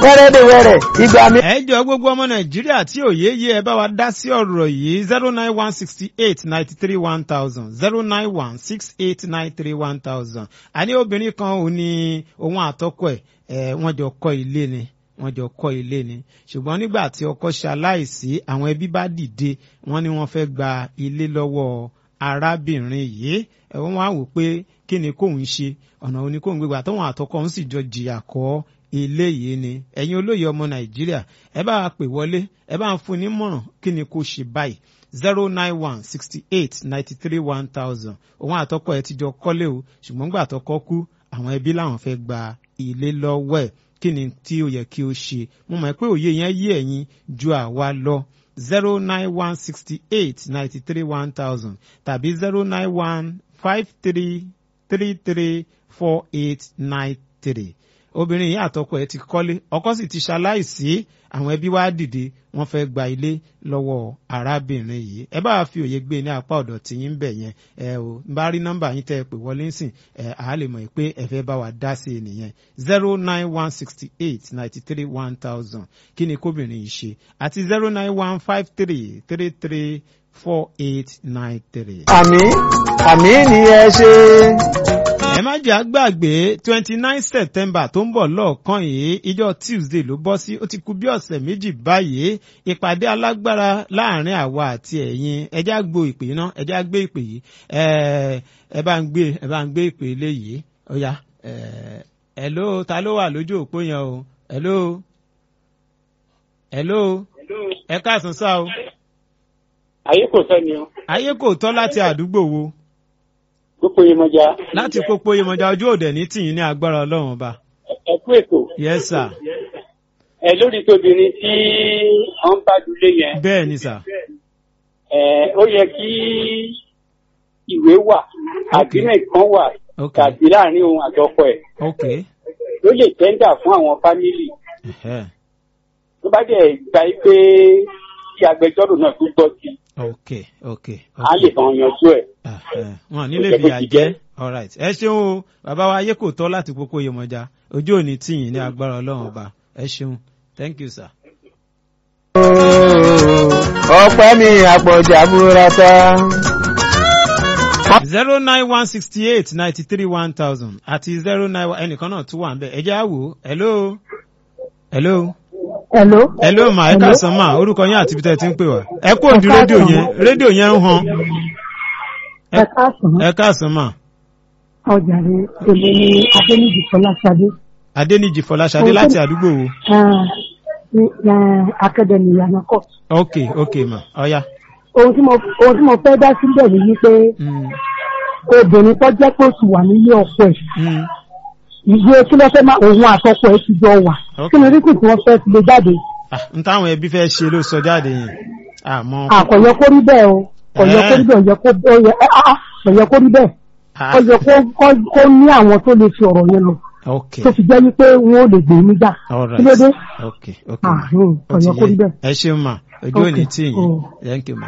wẹ́rẹ́dẹ̀wẹ́rẹ́ ìgbà mi. ẹ jọ gbogbo ọmọ nàìjíríà tí òye yé ẹ bá wa dá sí ọ̀rọ̀ yìí zero nine one sixty eight ninety three one thousand zero nine one six eight nine three one thousand àní obìnrin kan ò ní òun àtọkọ ẹ̀ ẹ̀ wọ́n jọ kọ́ ilé ni wọ́n jọ kọ́ ilé ni ṣùgbọ́n nígbà tí ọkọ ṣe aláìsí àwọn ẹbí bá dìde wọ́n ní wọ́n fẹ́ gba ilé lọ́wọ́ arábìnrin yìí ẹ̀ wọ́n wá wò pé kí ni kóun ṣe ọ̀nà òní kóun gbégbá tóun àtọkọ òun sì jọ jìyà kọ́ ilé yìí ni ẹ̀yin olóyè ọmọ nàìjíríà ẹ bá wa pè wọlé ẹ bá ń fún ní mọ̀ràn kí ni kò ṣe báyìí zero nine one sixty eight ninety three one thousand òun àtọkọ ẹ ti jọ kọ́lé o ṣùgbọ́n gbà tọkọ kú àwọn ẹbí làwọn fẹ́ gba ilé lọ́wọ́ ẹ̀ kí ni tí ó yẹ kí ó ṣe mo mọ̀ pé òye yẹn yé ẹ̀yin ju àwa lọ zero nine one sixty eight ninety three one thousand tàbí zero nine one five three three three four eight nine three obìnrin yìí àtọkọ ẹ̀ ti kọ́lé ọkọ sì ti ṣaláìsí àwọn ẹbí wa dìde wọ́n fẹ́ gba ilé lọ́wọ́ arábìnrin yìí ẹ bá fi òye gbé ní apá ọ̀dọ̀ tí yín bẹ̀ yẹn ẹ ò ń bá rí nọ́mbà yín tẹ́ ẹ pè wọlé ń sìn ẹ à á lè mọ̀ pé ẹ fẹ́ bá wa dá sí i nìyẹn zero nine one sixty eight ninety three one thousand kí ni kóbìnrin yìí ṣe àti zero nine one five three three three four eight nine three. àmì àmì ni ẹ ṣe. ẹ má jẹ́ àgbàgbé twenty nine september tó ń bọ̀ lọ́ọ̀kan yìí ìjọ tuesday ló bọ́ sí ó ti kù bí ọ̀sẹ̀ méjì báyìí ìpàdé alágbára láàrin àwa àti ẹ̀yin ẹjẹ́ àgbo ìpè náà ẹjẹ́ àgbé ìpè yìí ẹ bá ń gbé ẹ bá ń gbé ìpè eléyìí ó yá hello ta ló wà lójú òpó yẹn o hello hello ẹ káàsán sá o. ayé kò tọ́ ni o. ayé kò tọ́ láti àdúgbò wo pópó yemọja. láti pópó yemọja ojú òde ní tìyín ní agbára ọlọ́run ọba. ẹ kú ètò. yes sir. ẹ lórí tóbìnrin tí wọ́n bá dulé yẹn. bẹ́ẹ̀ ni sà. ẹ ó yẹ kí ìwé wà agreement kan wà ok tàbí láàrin òun àtọkọ ẹ̀ ok ló lè tẹ́ńdà fún àwọn fámìlì ẹhẹ́, tó bá dẹ̀ gba yí pé kí agbẹjọ́rò náà tún gbọ́ sí i ok ok á lè bá wọn yanjú ẹ̀. ẹhẹ́, wọn nílé fìyà jẹ alright ẹ ṣeun o bàbá wa ayé kò tọ́ láti pópó yemọja ojú òní tìyín ní agbára ọlọ́run ọba ẹ ṣeun thank you sir. ọpẹ́ mi àpọ̀jà burata. zero nine one sixty eight ninety three one thousand àti zero nine one ẹnìkan náà tún wà ń bẹ ẹ jẹ́ àwò hello hello Hello. hello ma ẹ káàsán ma orúkọ yín àti ibi tẹ́ ẹ ti ń pè wá ẹ kú òǹdí rédíò yẹn rédíò yẹn ń han Ẹ káàsán. ẹ káàsán ma Ọjà rẹ̀ èmi ni Adéníjì Fọláṣadé. adéníjì fọláṣadé láti àdúgbò wo Ah, ní eh, Akademi Yanako. ok ok ma ọya Ohun tí mo ohun tí mo fẹ́ dá síbẹ̀ ni wípé Mm, obìnrin tó jẹ́ pé oṣù wà nílé ọkọ ẹ̀. mm, Ìwé kí ló fẹ́ máa òun àtọkọ ẹ̀ ti jọ wà. Ok. Kí ni ríkì tí wọ́n fẹ́ fi lè jáde? ah, n táwọn ẹbí fẹ́ ṣe ló sọ jáde yẹn àmọ́ Àkọ̀yẹ kó rí bẹ́ẹ̀ o. Kọ̀yẹ kó rí bẹ́ẹ̀ ó yẹ kó ó yẹ ah, ah, kọ̀yẹ kó rí bẹ́ẹ̀. ah, Ó yẹ kó kó- kó ní àwọn tó lè fi ọ̀rọ̀ yẹn lọ. ok Tó fi jẹ́ wípé wọ́n ò lè gbé níjà. Kí ló dé? alright ok ok ma Ah, hmm, ó ti kọ̀yẹ kó rí yẹ bẹ́ẹ̀. ẹ ṣeun ma ojú Ok, òní tì yín oh. thank you ma.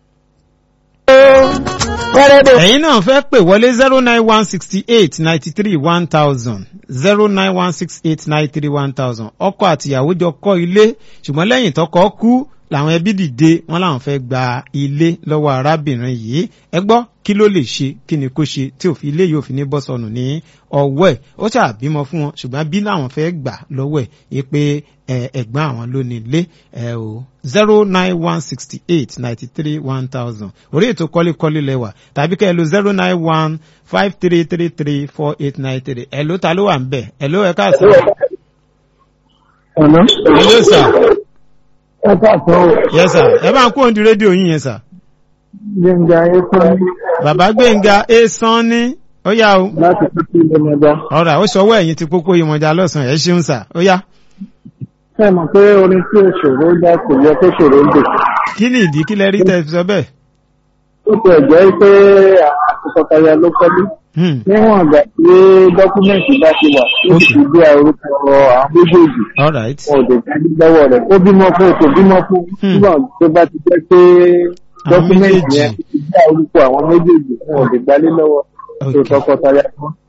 wẹ́rẹ́dẹ̀ ẹ̀yin náà fẹ́ pè wọlé zero nine one sixty eight ninety three one thousand zero nine one six eight nine three one thousand ọkọ àtìyàwó jọ kọ́ ilé ṣùgbọ́n lẹ́yìn tọkọ kú làwọn ẹbí dìde wọn làwọn fẹ́ gba ilé lọ́wọ́ arábìnrin yìí ẹ gbọ́ kí ló lè ṣe kí ni kó ṣe tí òfin ilé yóò fi ní bọ́ sọnù ní ọwọ́ ẹ̀ ó ṣàbímọ fún wọn ṣùgbọ́n bí làwọn fẹ́ gbà lọ́wọ́ ẹ̀ yí pé ẹ, ẹ̀gbọ́n àwọn ló ní ilé ẹ o zero nine one sixty eight ninety three one thousand orí ètò kọ́lékọ́lé lẹ́wà tàbí kẹ́ ẹ lo zero nine one five three three three four eight nine three ẹ̀ ló ta ló wà ń bẹ̀ ẹ̀ ló ẹ̀ káàsán ọ̀nà. ẹ̀ ló sà ẹ káàtó yẹ sà ẹ bá ń kó òǹdí rédíò yín yẹn sà gbẹ̀ngà ẹ̀kọ́ bàbá gbẹ̀ngà ẹ̀ sán ní ó yá o láti pípé ìlẹ̀mọ̀já. ọ̀rà ó ṣọwọ́ ẹ̀yìn ti pópó ìmọ̀já lọ́sàn-án ẹ̀ ṣeun sà ó yá ṣé ẹ mọ̀ pé orin tí òṣòro dá kò yẹ kó ṣòro ń dè. kí ni ìdí kí lẹ rí tẹ́ fi sọ bẹ́ẹ̀ ó ti ẹ̀jẹ̀ pé àwọn tọkọtaya ló kọ́lé. Hmm, níwọ̀n àgbà tí dọ́kúmẹ̀ntì bá ti wà ó sì ti gbé orúkọ àwọn méjèèjì all right wọn ò dé jáde lọ́wọ́ rẹ̀ ó bímọ fún o kò bímọ fún Hmm. nígbà tó bá ti jẹ́ pé dọ́kúmẹ̀ntì méjèèjì. yẹn ti gbé orúkọ àwọn méjèèjì wọn ò dé gbálé lọ́wọ́ tó Okay. tọkọtaya kan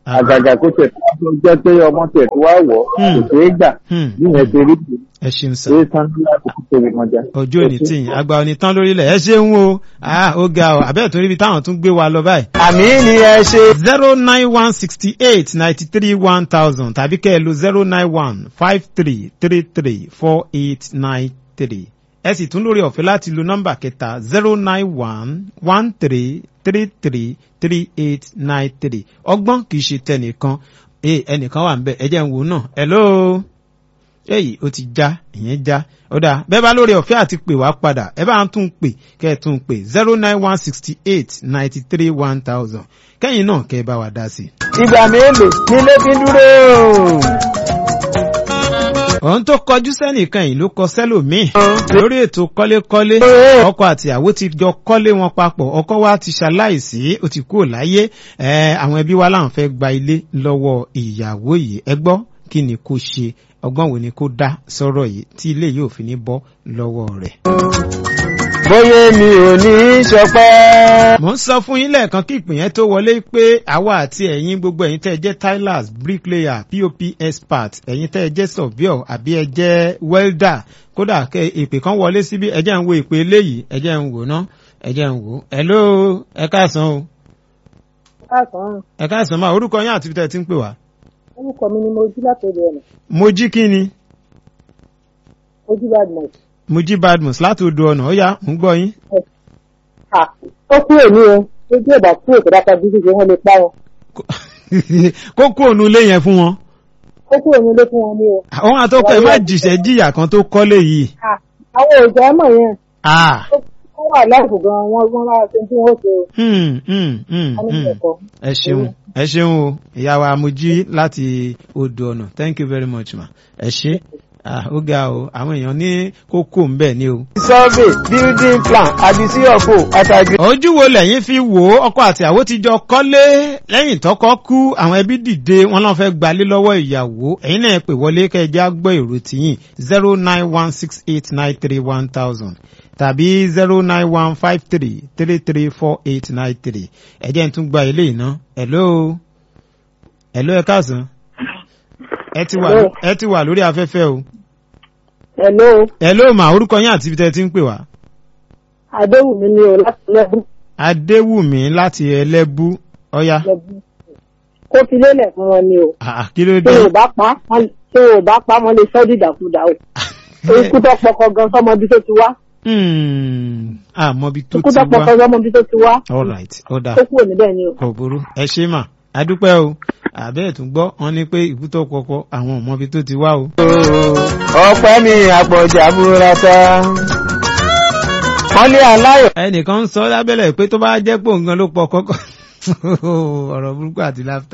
àgàgà kó tẹ̀ tó jẹ́ pé ọmọ tẹ̀ tó wá wọ̀ Hmm. kò ṣeé gbà Hmm. níyẹn ṣe rí bí ẹ ṣeun sà. ṣe tán láti fi tóbi mọ́jà. ojú òní tí yín àgbà òní tán lórílẹ̀ ẹ ṣeun o ah ó ga ọ àbẹ́ẹ̀ tó níbi táwọn tún gbé wa lọ báyìí. àmì ni ẹ ṣe. zero nine one sixty eight ninety three one thousand tàbí kẹ́ ẹ lo zero nine one five three three three four eight nine three ẹ sì tún lórí ọ̀fẹ́ láti lo nọ́mbà kẹta zero nine one one three three three three eight nine three ọgbọ́n kì í ṣe tẹnìkan ee ẹnìkan wà ń bẹ ẹ jẹ́ ń wò náà hello èyí ó ti já ìyẹn já ó dáa bẹ́ẹ̀ bá lórí ọ̀fẹ́ àti pè wá padà ẹ bá ń tún pè kẹ́ ẹ tún pè zero nine one sixty eight ninety three one thousand kẹ́yìn náà kẹ́ ẹ bá wa dá sí i. ìgbà mélòó nílé fi ń dúró. òun tó kọjú sẹ́nìkan yìí ló kọ sẹ́lòmíì lórí ètò kọ́lékọ́lé ọkọ àti àwo ti jọ kọ́lé wọn papọ̀ ọkọ wa ti ṣaláìsí ó ti kúrò láyé ẹ, àwọn ẹbí wa láwọn fẹ́ gba ilé lọ́wọ́ ìyàwó yìí ẹ gbọ́ kí ni kó ṣe ọgbọ́n wo ni kó dá sọ́rọ̀ yìí tí ilé yìí ò fi ní bọ́ lọ́wọ́ rẹ̀. bóyá mi ò ní í ṣọpẹ́. mo ń sọ fún yín lẹ́ẹ̀kan kí ìpín yẹn tó wọlé pé àwa àti ẹ̀yin gbogbo ẹ̀yin tẹ́ ẹ jẹ́ tilers bricklayer pop expert ẹ̀yin tẹ́ ẹ jẹ́ surveyor àbí ẹ jẹ́ welder kódà kẹ ìpè kan wọlé síbí ẹ jẹ́ ń wo ìpè eléyìí ẹ jẹ́ ń wò ná ẹ jẹ́ ń wò hello ẹ káàsán o káàkiri ẹ káàsán máa orúkọ yín àti ibi tẹ́ ẹ ti ń pè wá. orúkọ mi ni mo jí látòdì ọ̀nà mo jí kí ni ojú badmus. mo jí badmus láti odò ọ̀nà ó yá mo ń gbọ́ yín. ó kúrò ní o ojú ìgbà kúrò tó dáka bí gbígbé wọn lè pa wọn kó kú òun ilé yẹn fún wọn. ó kúrò ní ilé fún wọn ní o. àwọn àtọkọ ẹ má jìṣẹ́ jìyà kan tó kọ́lé yìí. Ah, àwọn òòjà mọ̀ yẹn Ah. wọ́n wà láìpù gan-an wọ́n wọ́n lára ṣe tí wọ́n ṣe o. Hmm, hmm, hmm, a ní hmm. ìṣẹ̀kọ́. ẹ ṣeun ẹ ṣeun o ìyá wa mojí láti odò ọ̀nà thank you very much ma ẹ ṣe ah ó ga o àwọn èèyàn ní kókó ń bẹ̀ ni o. survey building plan àbí sí ọ̀fọ̀ àtàgbé. ojú wo lẹ́yìn fi wò ó ọkọ àti àwo ti jọ kọ́lé lẹ́yìn tọkọ kú àwọn ẹbí dìde wọn náà fẹ́ gbalé lọ́wọ́ ìyàwó ẹ̀yin náà pè wọlé kẹjá gbọ́ èrò tìyìn zero nine one six eight nine three one thousand tàbí zero nine one five three three three four eight nine three ẹ̀jẹ̀ ń tún gba ilé iná hello hello ẹ káàsán ẹ ti wà Hello. ẹ ti wà lórí afẹ́fẹ́ o hello hello mà orúkọ yín àti ibi tẹ́ ẹ ti ń pè wá. adéwùmí ni o láti lẹ́bù adéwùmí láti ẹlẹ́bú ọ̀yá lẹ́bù kó fi lélẹ̀ fún wọn ni o. Ah, kí ló tí dé. o bá pa wọ́n- tí o bá pa wọn lè sọ́ dìdàkudà o. ikú tó pọkọ gan sọmọ bí tó ti wá. Hmm, àmọ́bi tó ikú ti tó pọkọ wá sọmọ bí tó ti wá. all right ó dáa ó kúrò níbẹ̀ ni o. kò burú ẹ ṣe mà adúpẹ́ o àbẹ́ẹ̀ tún gbọ́ wọn ní pé ìkú tó kọ́kọ́ àwọn ọmọbi tó ti wá o. ọpẹ́ mi àpọ̀jà burata. wọ́n ní aláyọ̀. ẹnìkan ń sọ lábẹ́lẹ̀ pé tó bá jẹ́ pò nǹkan ló pọ̀ kọ́kọ́ ọ̀rọ̀ burúkú àti láfta.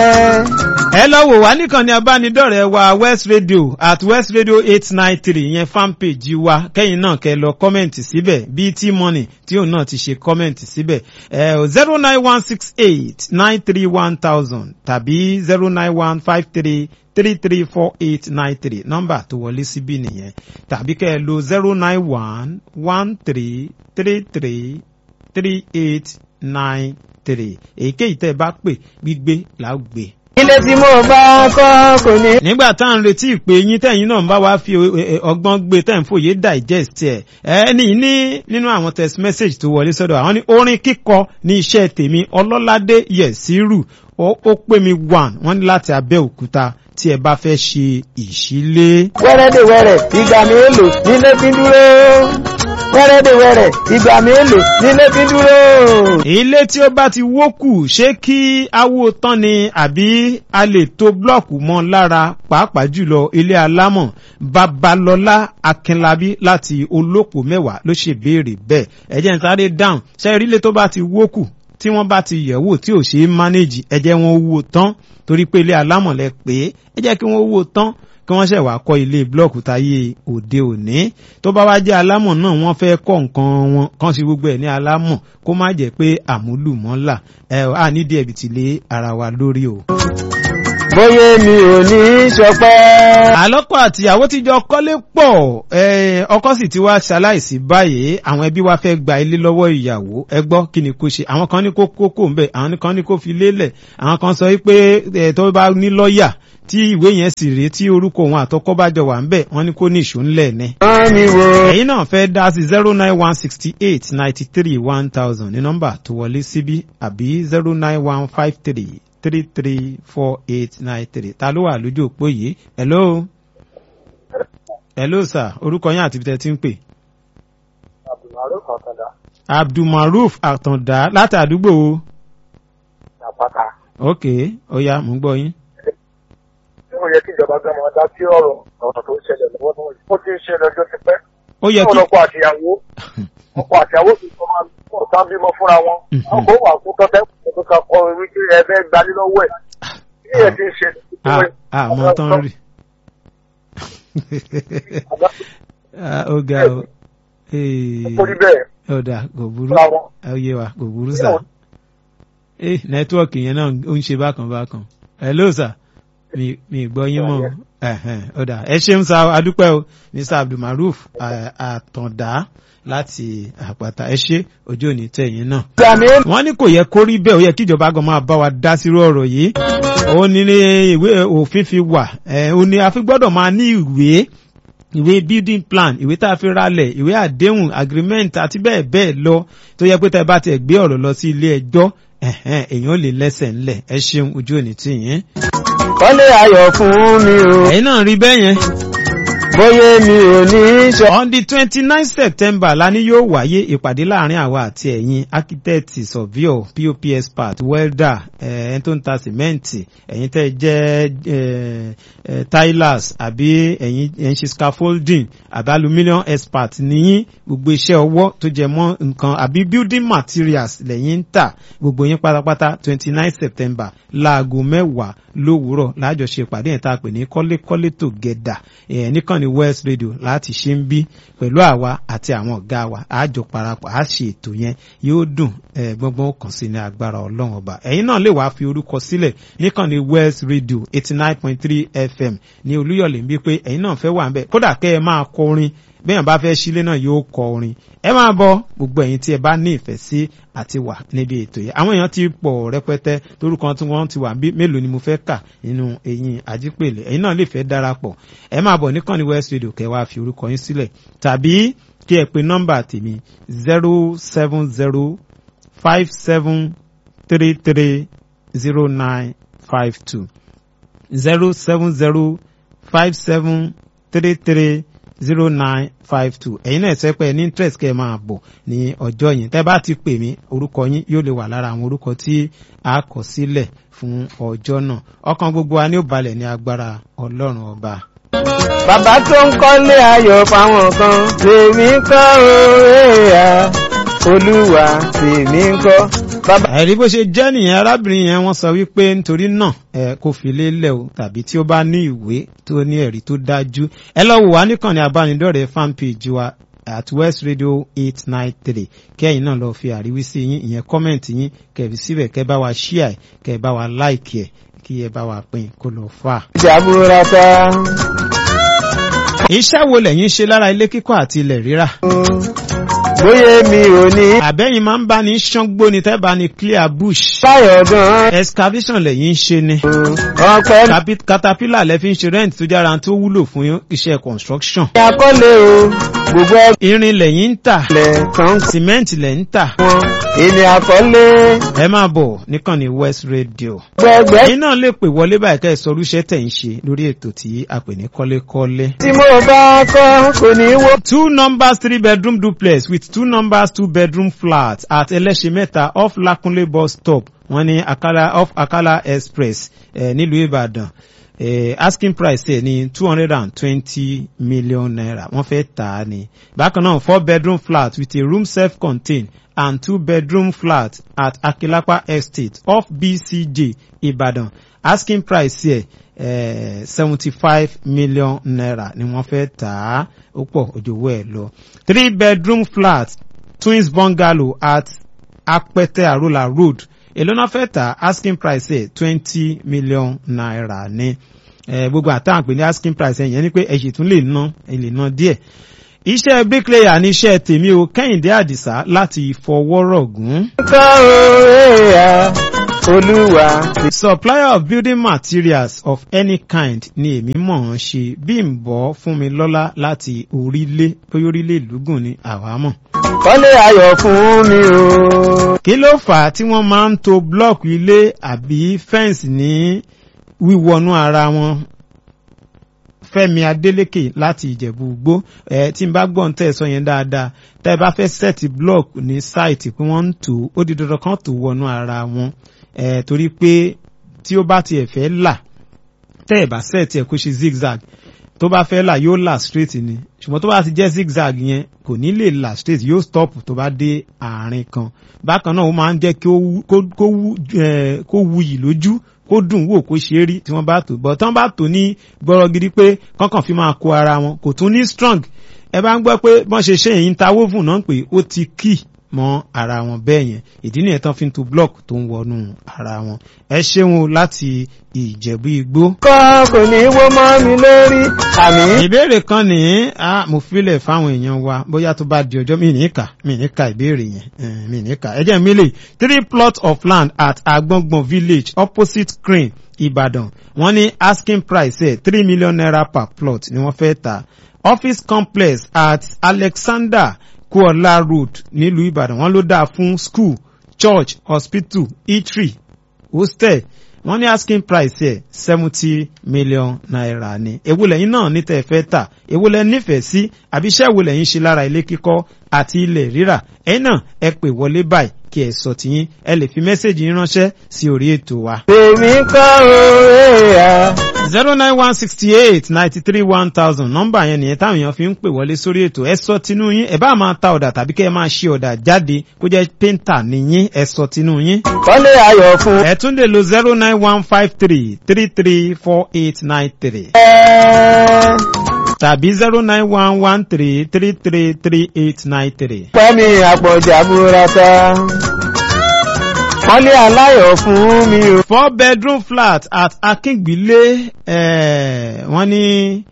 ẹ lọ wò wá nìkan ní abánidọ́rẹ̀ẹ́ wa west radio at west radio eight nine three yẹn fan page wa kẹ́yìn náà kẹ́ lọ kọ́mẹ̀ntì síbẹ̀ bíi tí money tí òun náà ti ṣe kọ́mẹ̀ntì síbẹ̀ zero nine one six eight nine three one thousand tàbí zero nine one five three three three four eight nine three nọ́mbà tó wọlé síbí nìyẹn tàbí kẹ́ ẹ lo zero nine one one three three three three eight nine three èyíkéyìí tẹ́ ẹ bá pè gbígbé là ó gbé ilé tí mo bá kọ́ kò ní. nígbà tá à ń retí ìpè yín tẹ̀yìn náà ń bá wa fi eh, eh, ọgbọ́n gbé tẹ̀ ń fòye digest ẹ̀ ẹni ní nínú àwọn text message tó wọlé sọ́dọ̀ àwọn ní orin kíkọ ní iṣẹ́ tèmi ọlọ́ládé yẹ̀sírù ó ó pè mí one wọ́n ní láti abẹ́òkúta tí ẹ bá fẹ́ ṣe ìṣílé. wẹ́rẹ́dẹ̀wẹ́rẹ́ ìgbà mélòó nílé fi ń dúró. wẹ́rẹ́dẹ̀wẹ́rẹ́ ìgbà mélòó nílé fi ń dúró. ilé tí ó bá ti wó kù ṣé kí awo tán ni àbí a lè to blọọkù mọ lára pàápàá jùlọ ilé alámọ̀ babalọlá akínlábí láti olóko mẹ́wàá ló ṣe béèrè bẹ́ẹ̀ ẹ̀jẹ̀ ń sáré dáhùn ṣe ìrílẹ̀ tó bá ti wó kù tí wọ́n bá ti yẹ̀wò tí ò ṣe é mánéjì ẹ jẹ́ wọn wó tán torí pé ilé alámọ̀ lẹ pé ẹ jẹ́ kí wọ́n wó tán kí wọ́n ṣẹ̀ wá kọ́ ilé blọọkù táyé òde òní tó bá wá jẹ́ alámọ̀ náà wọ́n fẹ́ kọ́ nǹkan wọn kàn sí gbogbo ẹ̀ ní alámọ̀ kó má jẹ́ pé àmúlùmọ́là ẹ̀ à nídìí ẹ̀bì tì lé ara wa lórí o. bóyá mi ò ní í ṣọpẹ́. àlọ́kọ̀ àtìyàwó ti jọ kọ́lé pọ̀ eh, ọkọ sì ti wá ṣaláìsí báyìí àwọn ẹbí wa fẹ́ gba ilé lọ́wọ́ ìyàwó ẹ gbọ́ kí ni kó ṣe àwọn kan ní kó kókó ńbẹ àwọn kan ní kó fi lélẹ̀ àwọn kan sọ pé eh, tó bá ní lọ́ọ̀yà tí ìwé yẹn sì rèé tí orúkọ òun àtọkọ bá jọ wà ńbẹ wọ́n ní kó ní ìṣó ńlẹ̀ ní. wọ́n mi wo ẹ̀yin náà fẹ́ dá sí zero nine one sixty eight ninety three one thousand ní nọ́mbà tó wọlé síbí àbí zero nine one five three three three four eight nine three ta ló wà lójú òpó yìí hello hello sir orúkọ yín àti ibi tẹ́ ti ń pè. àbùmárò kọ̀ọ̀kọ̀dà abdulmaruf àtàndá láti àdúgbò wo. àpáta. ok ó yá mò ń gbọ́ yín. ó yẹ kí ìjọba gbé ọmọ dá sí ọ̀rọ̀ ọ̀rọ̀ tó ń ṣẹlẹ̀ lọ́wọ́ náà yìí. ó ti ń ṣẹlẹ̀ ọjọ́ ti pẹ́. ó yẹ kí ọkọ àtìyàwó ọkọ àtìyàwó ti sọ máa ọ̀tá bímọ fúnra wọn. Mhm. ọkọ wà fún tọ́tẹ́ kó ká kọ wípé ẹ fẹ́ gbalí lọ́wọ́ ẹ̀. bí ẹ ti ń ṣe. ah ah mọ tán rí. Ah, ó ga o. Eh, ó rí bẹ́ẹ̀ ó dà kò burú fúnra wọn. ó yé wa kò burú sà. eh nẹ́tíwọ̀kì yẹn náà ó ń ṣe bákan bákan. hello sir mi mi gbọ́ yín mọ́ o. Ẹ̀hẹ̀n, ó dà ẹ ṣeun sa adúpẹ́ o mr abdulmaruf ah, àtàndá láti àpáta ẹ ṣe ojú òní tẹ̀yìn náà ìgbà mi wọ́n ní kò yẹ kó rí bẹ́ẹ̀ ó yẹ kíjọba gan máa bá wa dá sírú ọ̀rọ̀ yìí ó ní ní ìwé òfin fi wà ẹ̀ ó ní a fi gbọ́dọ̀ máa ní ìwé ìwé building plan ìwé tá a fi ralẹ̀ ìwé àdéhùn agreement àti bẹ́ẹ̀ bẹ́ẹ̀ lọ tó yẹ pé tá ẹ bá tiẹ̀ gbé ọ̀rọ̀ lọ sí ilé ẹjọ́ ẹ̀hẹ́n, èèyàn lè lẹ́sẹ̀ ńlẹ̀ ẹ ṣeun ojú òní tì yín. kọ́lé ayọ̀ fún mi o ẹ̀yin náà rí bẹ́ẹ̀ yẹn bóyá mi ò ní í ṣọ. on the twenty nine september la ní yóò wáyé ìpàdé láàrin àwa àti ẹ̀yin architect surveyor pop expert welder ẹ̀ẹ́n tó ń ta sìmẹ́ǹtì ẹ̀yin tẹ́ ẹ jẹ́ eh, eh, tilers àbí ẹ̀yin ẹ̀ ń ṣe scaffolding àbí aluminium expert níyìn gbogbo iṣẹ́ ọwọ́ tó jẹ mọ́ nǹkan àbí building materials lẹ́yìn ń tà gbogbo yín pátápátá twenty nine september láago mẹ́wàá lówùúrọ̀ láàjọṣe ìpàdé yẹn tá a pè ní kọ́lékọ́lé together ẹ̀ nìkan ní west radio láti ṣe ń bí pẹ̀lú àwa àti àwọn ọ̀gá wa àjọ parapọ̀ á ṣe ètò yẹn yóò dùn ẹ̀ gbọ́ngbọ́n kàn sí ní agbára ọlọ́run ọba ẹ̀yin náà lè wá fi orúkọ sílẹ̀ nìkan ní west radio eighty nine point three fm ní olúyọ̀lé ń bí pé ẹ̀yin náà fẹ́ wà ń bẹ̀ kódà kẹ́ ẹ máa kọ orin bẹ́ẹ̀ bá fẹ́ sílé náà yóò kọ orin ẹ máa bọ gbogbo ẹ̀yin tí ẹ bá ní ìfẹ́ sí àti wà níbi ètò yìí àwọn èèyàn ti pọ̀ rẹpẹtẹ torúkọ tí wọ́n ti wà bí mélòó ni mo fẹ́ kà nínú eyín àjípèlè ẹ̀yin náà lè fẹ́ darapọ̀ ẹ máa bọ̀ níkànnì west radio kẹ́ wá fi orúkọ yín sílẹ̀ tàbí kí ẹ pe nọ́mbà tèmi zero seven zero five seven three three zero nine five two zero seven zero five seven three three zero nine five two ẹ̀yin náà ṣe pé ní interest kẹ́ ẹ máa bọ̀ ní ọjọ́ yìí tẹ́ bá ti pè mí orúkọ yín yóò lè wà lára àwọn orúkọ tí a kọ sílẹ̀ fún ọjọ́ náà ọkàn gbogbo wa ní ó balẹ̀ ní agbára ọlọ́run ọba. bàbá tó ń kọ́lé ayọ̀ fáwọn kan tèmi kọ́ òòyà olúwa tèmi kọ́. bàbá àìrí bó ṣe jẹ́ nìyẹn arábìnrin yẹn wọ́n sọ wípé nítorí náà ẹ kò fi lélẹ̀ o tàbí tí ó bá ní ìwé tó ní ẹ̀rí tó dájú ẹ lọ wò wá níkànnì abánidọ́rẹ̀ẹ́ fanpage wa at west radio eight nine three kẹ́yìn náà lọ fi àríwísí yín ìyẹn kọ́mẹ̀ntì yín kẹ̀bí síbẹ̀ kẹ́ bá wa ṣíà ẹ̀ kẹ́ bá wa láìkì ẹ̀ kí ẹ bá wa pín kó lọ fà. ìjàmbúra ta. iṣẹ́ wo lẹ̀yin ṣe lára ilé kíkọ́ àti ilẹ̀ rírà? bóyá mi ò ní. àbẹ́yìn máa ń bá ní ṣángbó ni tẹ́ bá ní clear bush. báyọ̀ gan. excavation lẹ̀yin ń ṣe ni. ọpẹ́ Capi- caterpillar lẹ fi ń ṣe rent tó jára tó wúlò fún iṣẹ́ construction. ní akọ́lé o gbogbo irin lẹ̀yin ń tà ẹgbẹ́ kan cement lẹ̀ ń tà. wọn èmi akọ́lé ẹ máa bọ̀ nìkan ní west radio. gbẹgbẹ́ ẹ̀yin náà lè pè wọlé báyìí ká ẹ sọ irúṣẹ́ tẹ̀ ń ṣe lórí ètò tí a pè ní kọ́lékọ́lé. tí mo bá kọ́ kò ní wó. two numbers three bedroom duplex with two numbers two bedroom flat at ẹlẹ́ṣẹ̀mẹ́ta off lakunle bus stop wọ́n ní akala off akala express eh, nílùú ìbàdàn eh, asking price ẹ̀ ní two hundred and twenty million naira wọ́n fẹ́ tà á ní. bákan náà four bedroom flat with a room self contained and two bedroom flat at akilapa estate off bcj ìbàdàn asking price ẹ̀ seventy five million naira ni wọ́n fẹ́ tà á ó pọ̀ òjòwò ẹ̀ lọ. three bedroom flat twins bungalow at apẹtẹ àrólà road èló náà fẹ́ tà asking price ẹ̀ twenty million naira ní Eh, gbogbo àtàwọn pè ní asking price ẹ̀ yẹn ni pé ẹ̀ sì tún lè ná ẹ̀ lè ná díẹ̀ iṣẹ́ bricklayer ní iṣẹ́ tèmi o kẹ́hìndé àdìsá láti ìfọwọ́rọ̀gùn. kọ́ òwe à olúwa. supplier of building materials of any kind ni èmi mọ̀ ọ́n ṣe bí n bọ́ fún mi lọ́lá láti orílẹ̀ bóyá orílẹ̀ ìlúgùn ni àwa mọ̀. kọ́lé ayọ̀ fún mi o. kí ló fà á tí wọ́n máa ń to blọọkù ilé àbí fẹ́ǹsì ní wíwọnú ara wọn fẹ́mi adélékè láti ìjẹ̀bú gbó ẹ tí n bá gbọ́n tẹ̀ sọ yẹn dáadáa tẹ́ ẹ bá fẹ́ sẹ́ẹ̀tì block ní sáìtì pé wọ́n ń tò ó di dandan kan tó wọnú ara wọn ẹ torí pé tí ó bá tiẹ̀ fẹ́ là tẹ́ ẹ bá sẹ́ẹ̀tì ẹ̀ kó ṣe zigzag tó bá fẹ́ là yóò là straight ni ṣùgbọ́n tó bá ti jẹ́ zigzag yẹn kò ní lè là straight yóò stop tó bá dé àárín kan bákan náà ó máa ń jẹ́ kí ó wú- kó- kó wú- eh, kó wuyì lójú kó dùn wò kó ṣe é rí tí wọ́n bá tò bọ̀ tí wọ́n bá tò ní gbọ́rọ̀ gidi pé kọ́kàn fi máa kó ara wọn kò tún ní strong ẹ bá ń gbọ́ pé bọ́n ṣe ṣe èyí ń ta woven náà pé ó ti kì mọ́ ara wọn bẹ́ẹ̀ yẹn ìdí nìyẹn tán fi ń to block tó ń wọnú ara wọn ẹ ṣeun o láti ìjẹ̀bú igbó. kọ́ kò ní wó mọ́ mi lórí àmì. ìbéèrè kan ní a mo filẹ̀ fáwọn èèyàn wa bóyá tó bá di ọjọ́ mi ní kà mi ní ka ìbéèrè yẹn eh, mi ní ka ẹ jẹ́ mi lè three plots of land at agbongbon village opposite crane Ìbàdàn wọ́n ní asking price ẹ̀ three million naira per plot ni wọ́n fẹ́ ta office complex at Alexander Kuola road nílùú Ìbàdàn wọ́n ló dáa fún school church hospital eatery hostel wọ́n ní asking price ẹ̀ seventy million naira ni èwo lẹ́yìn náà ní tẹ́ ẹ fẹ́ tà èwo lẹ́ nífẹ̀ẹ́ sí àbí iṣẹ́ wo lẹ́yìn ṣe lára ilé kíkọ́ àti ilẹ̀ rírà ẹ̀yin náà ẹ pè wọlé báyìí kí ẹ sọ tiyín ẹ lè fi mẹ́sẹ̀gì yín ránṣẹ́ sí orí ètò wa. tèmi kọ́ òwe à. zero nine one sixty eight ninety three one thousand nọ́mbà yẹn nìyẹn táwọn èèyàn fi ń pè wọlé sórí ètò ẹ sọ tinú yín ẹ bá máa ta ọ̀dà tàbí kẹ́ ẹ máa ṣe ọ̀dà jáde kó jẹ́ péńtà nìyín ẹ sọ tinú yín. kọ́lé ayọ̀ fún ẹ tún lè lo zero nine one five three three three four eight nine three ẹ. tàbí zero nine one one three three three three eight nine three. Fẹ́mi àpọ̀jà burata. Kọ́lé aláyọ̀ fún mi o. four bedroom flat at Akíngbílé eh, wọ́n ní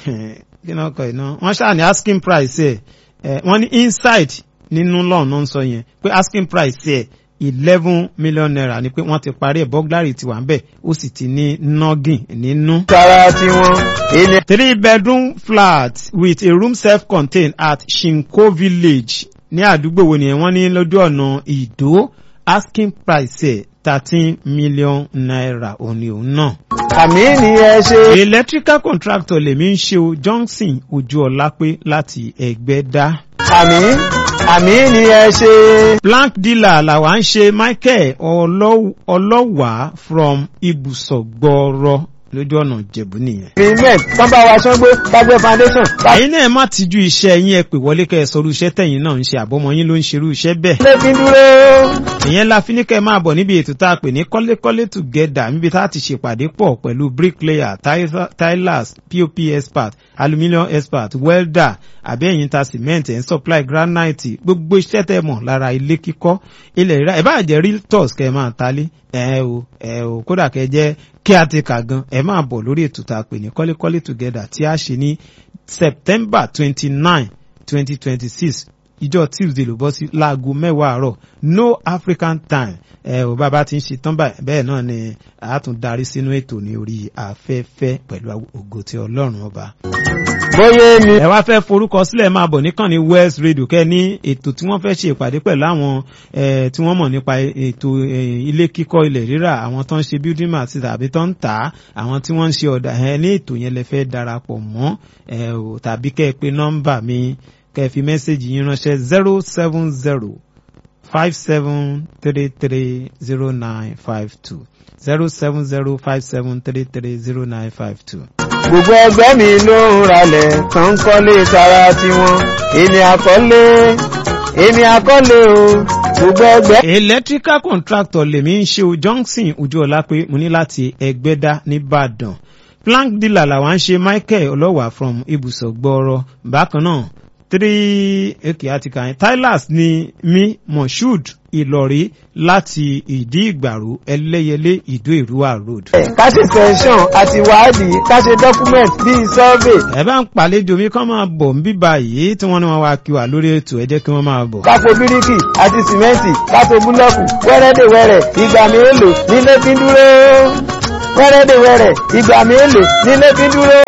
kí ni wọ́n kọ iná wọ́n ṣáà ní asking price ẹ̀ eh, wọ́n ní inside nínú lọ́ọ̀nù náà ń sọ yẹn pé asking price ẹ̀ eleven million naira ni pé wọ́n ti parí ẹ̀ burglary ti wà ń bẹ̀ ó sì ti ní noggin nínú. Sára tiwọn. Ilé three bedroom flat with a room self-contained at Shinko village ní àdúgbò wo nìyẹn wọ́n ní lójú ọ̀nà ìdó asking price ẹ̀ thirteen million naira òní òun náà. àmì ni ẹ ṣe. electrical contractor lèmi ń ṣe o johnson ojúọlápé láti ẹgbẹ́dá. Àmì àmì ni ẹ ṣe. blank dealer làwa ń ṣe michael Ọlọ́- ọlọ́wàá from ibùsọ̀ gbọ́ọ̀rọ̀ lójú ọ̀nà ìjẹ̀bú nìyẹn. Agreement kán bá wa ṣángbó kágbé foundation. ẹ̀yin náà ẹ má tijú iṣẹ́ yín ẹ pè wọlé kẹ́ ẹ sọrú iṣẹ́ tẹ̀yin náà ń ṣe àbọ̀mọ́ yín ló ń ṣerú iṣẹ́ bẹ́ẹ̀. Ilé fi dúró. ìyẹn la fi ní kẹ́ ẹ máa bọ̀ níbi ètò tá a pè ní kọ́lékọ́lé together níbi tá a ti ṣèpàdé pọ̀ pẹ̀lú bricklayer tiler- tilers pop expert aluminium expert welder àbí ẹ̀yin ta cement ẹ̀ ń supply granite gbogbo iṣẹ́ tẹ́ mọ̀ lára ilé kíkọ́ ilẹ̀ rírà ẹ̀ bá jẹ́ realtors kẹ́ ẹ máa talé ẹ o ẹ o kódà kẹ́ jẹ́ kí a ti kà gan ẹ máa bọ̀ lórí ètò tá a pè ní kọ́lékọ́lé together tí a ṣe ní september twenty nine twenty twenty six ìjọ tuesday ló bọ́ sí láago mẹ́wàá àárọ̀ no african time ẹ ò bàbá ti ń ṣe tán báyìí bẹ́ẹ̀ náà ni a tún darí sínú ètò ní orí afẹ́fẹ́ pẹ̀lú ògo tí ọlọ́run ọba. Bóyá mi. ẹ wá fẹ́ forúkọ sílẹ̀ máa bọ̀ níkàn ní west radio kẹ́ ní ètò tí wọ́n fẹ́ ṣe ìpàdé pẹ̀lú àwọn eh, tí wọ́n mọ̀ nípa ètò eh, ilé kíkọ́ ilẹ̀ rírà àwọn tó ń ṣe building materials tàbí tó ń tà á àwọn tí wọ́n ń ṣe ọ̀dà ẹ ní ètò yẹn lẹ fẹ́ darapọ̀ mọ́ ẹ ò tàbí kẹ́ ẹ pé nọ́mbà mi kẹ́ ẹ fi mẹ́sẹ̀gì yín ránṣẹ́ zero seven zero five seven three three zero nine five two zero seven zero five seven three three zero nine five two. Gbogbo ẹgbẹ́ mi ló ń ralẹ̀ tó ń kọ́lé tara tiwọn. Èmi àkọ́lé. Èmi àkọ́lé o. Gbogbo ẹgbẹ́. electrical contractor lèmi ń ṣe o johnson ojúọlá pé mo ní láti ẹgbẹ́dá nìbàdàn plank dealer làwọn ń ṣe michael ọlọ́wà from ibùsọ̀ gbọ́ọ̀rọ̀ bákan náà three okay àti kàn yín tylas ni mi moshood ìlọrí láti ìdí ìgbàrú ẹlẹ́yẹlé ìdó ìrúwà road. ká ṣe sẹ́ńsọ̀n àti wádìí ká ṣe document bíi survey ẹ bá ń pàlejò mi kán máa bọ̀ ń bíbá yìí tí wọ́n ní wọ́n wá kí wà lórí ètò ẹ jẹ́ kí wọ́n máa bọ̀. kápò bíríkì àti sìmẹ́ǹtì kápò búlọ́ọ̀kù wẹ́rẹ́dẹ̀wẹ́rẹ́ ìgbà mélòó nílé fi ń dúró wẹ́rẹ́dẹ̀wẹ́rẹ́ ìgbà mélòó nílé fi ń dúró.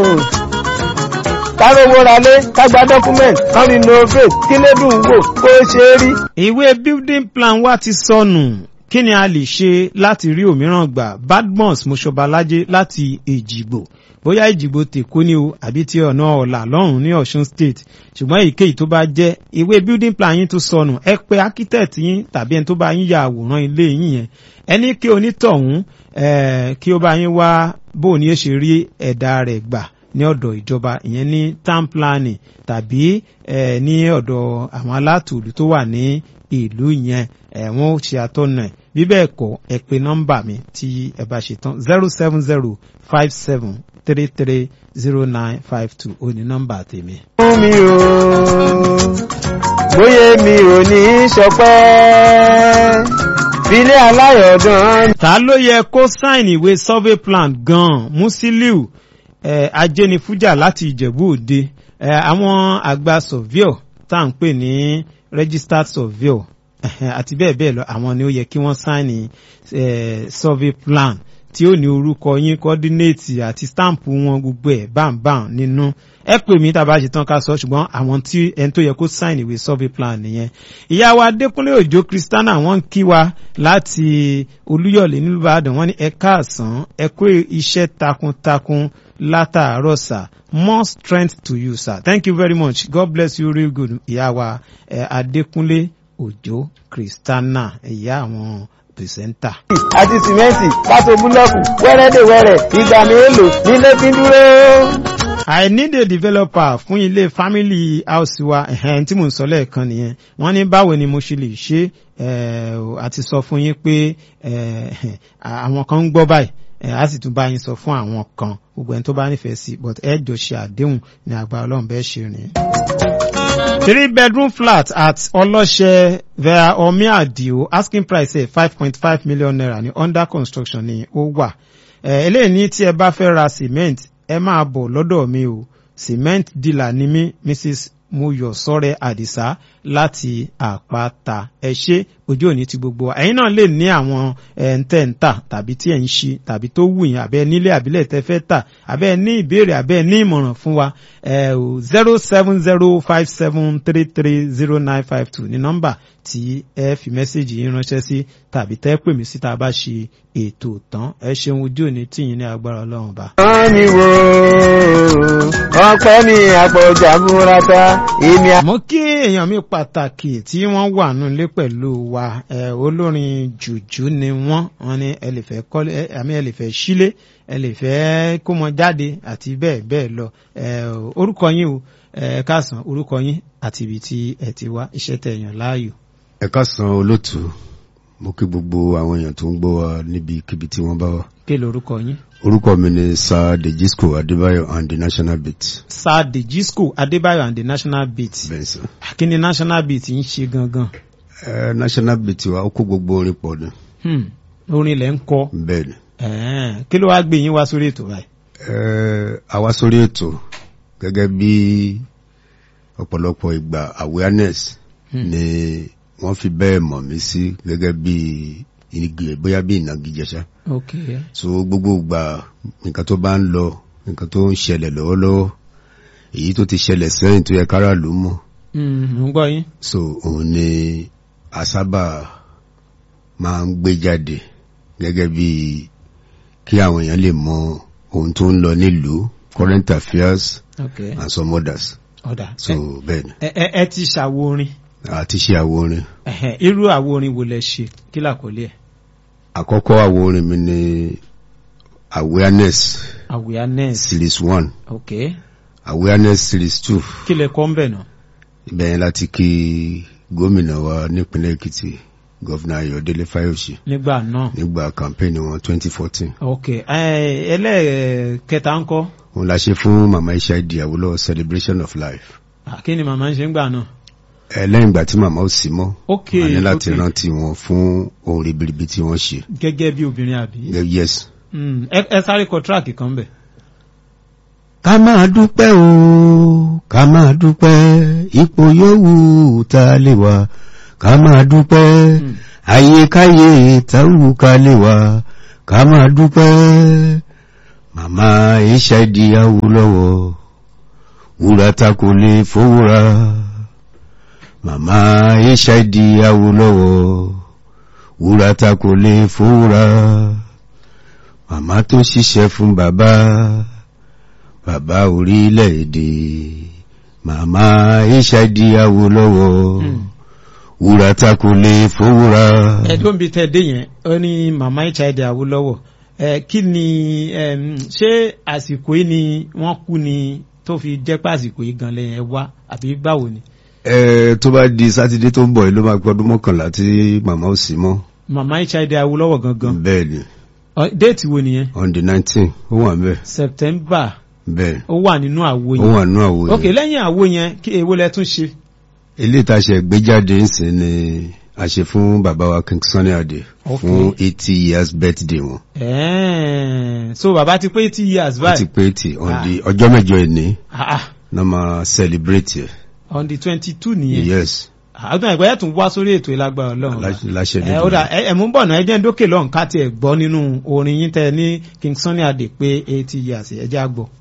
kárówó ralé kágbá document kan ní novate kí lè dùn wò kó ṣe é rí. ìwé building plan wa ti sọnù kí ni a lè ṣe láti rí òmíràn gbà badmus moshobalajé láti èjìgbò bóyá èjìgbò tèkó ni o àbí ti ọ̀nà ọ̀là lọ́rùn ní ọ̀ṣun state ṣùgbọ́n èyíkéyìí tó bá jẹ́ ìwé building plan yín tó sọnù ẹ pé architect yín tàbí ẹni tó bá yín ya àwòrán ilé yín yẹn ẹni kí onítọ̀hún eh, kí ó bá yín wá bó ni ó ṣe rí ẹ̀dá rẹ̀ gbà ní ọ̀dọ̀ ìjọba ìyẹn ní town planning tàbí eh, ní ọ̀dọ̀ àwọn alátùlù tó wà ní ìlú yẹn ẹ̀ wọ́n ó ṣe àtọ́nà ẹ̀ bí bẹ́ẹ̀ kọ́ ẹ pé nọ́mbà mi tí ẹ bá ṣe tán zero seven zero five seven three three zero nine five two ó ní nọ́mbà tèmi. fún mi o bóyá mi ò ní í ṣọpẹ́ filé aláyọ̀dán ta ló yẹ kó sáìn ìwé survey plan gan-an musiliu eh, ajénifújà láti ìjẹ̀bú òde eh, àwọn àgbà surveyor tá à ń pè ní registered surveyor eh, àti bẹ́ẹ̀ bẹ́ẹ̀ lọ àwọn ni ó yẹ kí wọ́n sáìn eh, survey plan tí ó ní orúkọ yín coordinate àti stamp wọn gbogbo ẹ̀ báńbáń nínú ẹ pè mí tá a bá ṣe tán ká sọ ṣùgbọ́n àwọn tí ẹni tó yẹ kó sign ìwé survey plan nìyẹn ìyá wa adékúnlé òjò kristiana wọ́n ń kí wa láti olúyọ̀lé nílùú ìbàdàn wọ́n ní ẹ káàsán ẹ kó iṣẹ́ takuntakun látàárọ̀ sà more strength to you sir thank you very much god bless you real good ìyá wa eh, adékúnlé òjò kristiana ìyá àwọn pìrìsẹ́ńtà. àti sìmẹ́ǹtì kápò búlọ́ọ̀kù wẹ́rẹ́dẹ̀wẹ́rẹ́ ìgbà mélòó nílé fi ń dúró. I need a developer fún ilé family house wa ẹ̀hẹ́n tí mò ń sọ lẹ́ẹ̀kan nìyẹn wọ́n ní báwo ni mo ṣe lè ṣe eh, àti sọ fún yín pé eh, àwọn kan ń gbọ́ báyìí eh, a sì tún bá yín sọ fún àwọn kan gbogbo ẹni tó bá nífẹ̀ẹ́ sí but ẹ jọ ṣe àdéhùn ní agbára ọlọ́run bẹ́ẹ̀ ṣe rìn. three bedroom flat at ọlọ́ṣẹ́ via omi adio asking price ẹ̀ five point five million naira ní under construction ni ó wà Eh, eléyìí ní tí ẹ bá fẹ́ ra cement ẹ máa bọ̀ lọ́dọ̀ mi o cement dealer ni mí mrs muyosore adisa láti àpáta ẹ ṣe ojú òní ti gbogbo wa ẹ̀yin náà lè ní àwọn ẹ̀ǹtẹ̀ǹtà tàbí tí ẹ̀ ń ṣe tàbí tó wù yín àbẹ́ nílé àbílẹ̀ tẹ́ fẹ́ tà àbẹ́ ní ìbéèrè àbẹ́ ní ìmọ̀ràn fún wa zero seven zero five seven three three zero nine five two ní nọ́mbà tí ẹ fi mẹ́sẹ̀gì yín ránṣẹ́ sí tàbí tẹ́ pè mí sí tá a bá ṣe ètò tán ẹ ṣeun ojú òní tìyín ní agbára ọlọ́run bá. wọ́n ní wo ọpẹ́ mi àpọ̀jà múrata èmi à. mo kí èèyàn mi pàtàkì tí wọ́n wà nílé pẹ̀lú wa ẹ olórin jùjú ni wọ́n wọ́n ní ẹ lè fẹ́ kọ́lé ẹ àmì ẹ lè fẹ́ sílé ẹ lè fẹ́ kó mọ jáde àti bẹ́ẹ̀ bẹ́ẹ̀ lọ ẹ orúkọ yín o ẹ káàsán orúkọ yín àti ibi tí ẹ ti wá iṣẹ́ tẹ́ yàn láàyò. ẹ káàsán olóòtú mo kí gbogbo àwọn èèyàn tó ń gbọ́ wa níbikíbi tí wọ́n bá wà. kí lorúkọ yín. orúkọ mi ni sir dejisco adébáyọ̀ and the national beat. sir dejisco adébáyọ̀ and the national beat. bẹ́ẹ̀ sọ. kí ni national beat ń ṣe gangan. ẹ national beat wa ó kó gbogbo orin pọ̀ ni. Hmm, orin lẹ́ ń kọ. bẹ́ẹ̀ ni. Ẹ̀ẹ́n, kí ló wá gbé yín wá sórí ètò báyìí. ẹ àwa sórí ètò gẹ́gẹ́ bí ọ̀pọ̀lọpọ̀ ìgbà awareness Hmm. ni wọ́n fi bẹ́ẹ̀ mọ̀ mí sí gẹ́gẹ́ bí igi bóyá bí ìnagijẹ ṣá. ok so gbogbo ìgbà nǹkan tó bá ń lọ nǹkan tó ń ṣẹlẹ̀ lọ́wọ́lọ́wọ́ èyí tó ti ṣẹlẹ̀ sẹ́yìn tó yẹ káràlú mọ̀ Hmm, mo ń gbọ́ yín. so òun ni a sábà máa ń gbé jáde gẹ́gẹ́ bí kí àwọn èèyàn lè mọ ohun tó ń lọ nílùú current affairs ok and some others ọ̀dà so bẹ́ẹ̀ ni ẹ ẹ ẹ ti ṣàwo orin àti ṣe àwo orin Ẹ̀hẹ̀n, irú àwo orin wo lẹ ṣe kí làkọlé ẹ̀ àkọ́kọ́ àwo orin mi ni awareness awareness series one ok awareness series two kí lẹ kọ́ ń bẹ̀ náà. ibẹ̀ yẹn láti kí gómìnà wa nípínlẹ̀ èkìtì gọ́vnà ayọ̀délé fáyọ̀ṣe nígbà náà nígbà campaign wọn twenty fourteen ok ẹ ẹlẹ́ẹ̀kẹta ń kọ́ òun la ṣe fún mama iṣẹ́ ìdíyàwó lọ́wọ́ celebration of life Ah, kí ni màmá ń ṣe ń gbà náà. ẹ lẹ́yìn ìgbà tí màmá ò sí mọ́ ok a ní láti ok. rántí wọn fún ohun ribiribi tí wọ́n ṣe gẹ́gẹ́ bí obìnrin àbí. yes. Mm, ẹ ẹ sáré kọ tíráàkì kan bẹ̀. ká máa dúpẹ́ o ká máa dúpẹ́ ipò yòówù tá a lè wà ká máa dúpẹ́ Mm. ayékáyé táwù ká lè wà ká máa dúpẹ́ màmá hid awúlọ́wọ́ wúrà ta kò lè fowóra màmá hid awúlọ́wọ́ wúrà ta kò lè fowóra màmá tó ṣiṣẹ́ fún bàbá bàbá orílẹ̀-èdè màmá hid awúlọ́wọ́ Mm. wúrà ta kò lè fowóra. ẹ̀dùn bíi tẹ́ dé yẹn ó ní màmá hid awolowo ẹ kí ni em, ṣé àsìkò yìí ni wọ́n kú ni tó fi jẹ́ pé àsìkò yìí gan lẹ́yìn ẹ wá àbí báwo ni. ẹ tó bá di sátidé tó ń bọ̀ yìí ló máa gbọ́dún mọ́kànlá tí màmá ò sí mọ́ màmá hid awolowo gangan bẹ́ẹ̀ ni Ọ, déètì wo nìyẹn on the nineteen ó wà bẹ́ẹ̀ september bẹ́ẹ̀ ó wà nínú àwo ó yẹn wà nú àwo ok yẹn lẹ́yìn àwo yẹn kí èwo lẹ tún ṣe. ilé ìtaṣẹ gbéjáde ń sìn ni a ṣe fún bàbá wa king sunny ade Ok. fún eighty years birthday wọn Ẹ̀ẹ́n, so bàbá ti pé eighty years wọ́n ti báyìí pé eighty on Ah. the ọjọ́ mẹ́jọ ìní Ah, ah, náà máa celebrate ẹ̀ on the twenty two nìyẹn yes àádọ́ ẹ̀gbẹ́ ẹ̀ tún wá sórí ètò ìlágbára ọlọ́run láṣẹ láṣẹ ẹ ó dà ẹ ẹ mú bọ̀ náà ẹ jẹ́ ń dókè lọ́hùn ká tiẹ̀ gbọ́ nínú orin yín tẹ ní king sunny adé pé eighty years ẹ jẹ́ àgbọ̀.